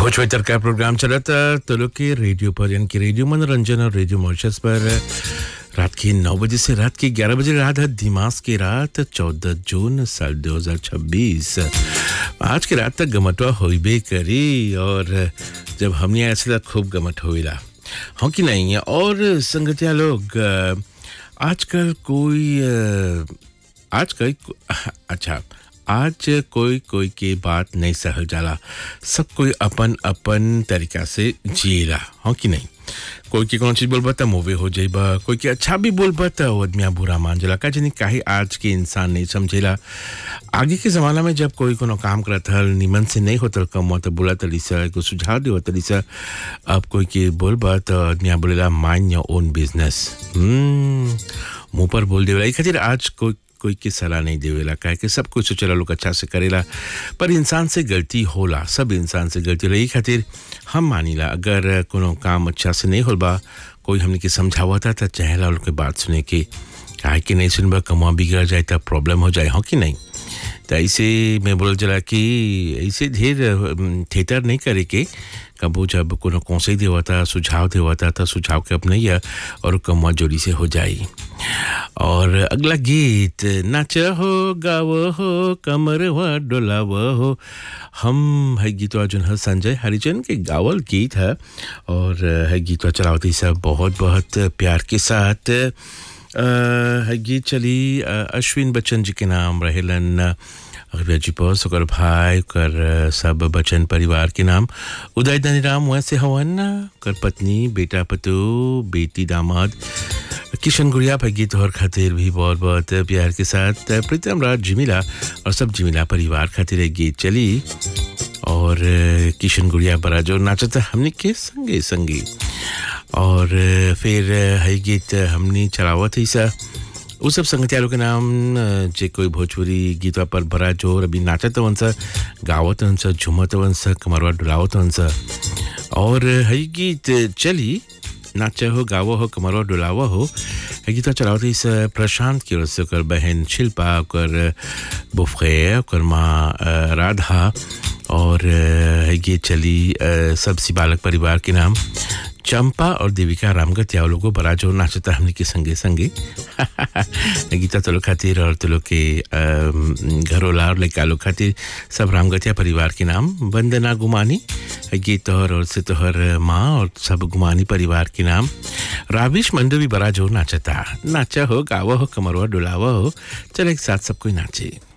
भोजपुरी का प्रोग्राम चला था तो लोग के रेडियो पर यानी कि रेडियो मनोरंजन और रेडियो मॉरिशस पर रात के नौ बजे से रात के ग्यारह बजे रात है दिमाग की रात चौदह जून साल 2026 आज की रात तक गमटवा होइबे करी और जब हमने ऐसे तक खूब गमट होइला हाँ कि नहीं है और संगतिया लोग अ, आजकल कोई अ, आजकल अच्छा आज कोई कोई के बात नहीं सहल जाला सब कोई अपन अपन तरीका से जिएला हाँ कि नहीं कोई के कौन चीज बोलबा त मुवे हो जाइबा कोई के अच्छा भी बोलबा त वो आदमिया बुरा मान जाला का जानी काहे आज के इंसान नहीं समझेला आगे के जमाना में जब कोई कोनो काम करत हल निमन से नहीं होतल कम तो बोला तली सा को सुझाव देव तली सा अब कोई के बोलबा त आदमिया बोलेला माइंड योर ओन बिजनेस हम्म मुंह पर बोल देवेला ई खातिर आज कोई कोई के सलाह नहीं देवेला काहे कि सब कुछ चला लोग अच्छा से करेला पर इंसान से गलती होला सब इंसान से गलती होला ई खातिर हम मानीला अगर कोनो काम अच्छा से नहीं होल बा कोई हमने के समझावता था चाहेला लोग के बात सुने के काहे कि नहीं सुनबा कमा बिगड़ जाए तब प्रॉब्लम हो जाए हो कि नहीं तो ऐसे मैं बोल चला कि ऐसे ढेर अम, थिएटर नहीं करे के कबो जब कोनो कौशल देवता सुझाव देवता तो सुझाव के अपनैया और कमवा जोड़ी से हो जाई और अगला गीत नाच हो गाव हो कमर हुआ डोलाव हो हम है गीतवा जोन है संजय हरिजन के गावल गीत है और है गीतवा चलावती सब बहुत बहुत प्यार के साथ अ, है गीत चली अ, अश्विन बच्चन जी के नाम रहेलन अरबिया जी बॉस ओकर भाई ओकर अ, सब बच्चन परिवार के नाम उदय धनीराम वैसे हवन ओकर पत्नी बेटा पतु बेटी दामाद किशन गुड़िया पर गीत और खातिर भी बहुत बहुत प्यार के साथ प्रीतम राज जिमिला और सब जिमिला परिवार खातिर एक गीत चली और अ, किशन गुड़िया बड़ा जो नाचता हमने के संगे संगी और अ, फिर अ, है गीत हमने चलावत ही सा उ सब संगतियारों के नाम अ, जे कोई भोजपुरी गीतवा पर बड़ा जोर अभी नाचत वन सा गावत वन सा झूमत वन सा कमरवा डुलावत वन सा और है गीत चली नाच हो गावो हो कमरवा डुलावा हो है गीतवा चलावत इस प्रशांत की ओर से ओकर बहन शिल्पा ओकर बुफे ओकर माँ अ, राधा और अ, है गीत चली अ, सब सी बालक परिवार के नाम चंपा और देविका रामगत या लोगों बड़ा जो नाचता हमने के संगे संगे गीता तो लोग खातिर और तो लोग के अम, घरोला और लड़का लोग खातिर सब रामगतिया परिवार के नाम वंदना गुमानी गीत तोहर और से तोहर माँ और सब गुमानी परिवार के नाम राविश मंडो भी बड़ा जो नाचता नाचा हो गावा हो कमरवा डुलावा हो चल एक साथ सब कोई नाचे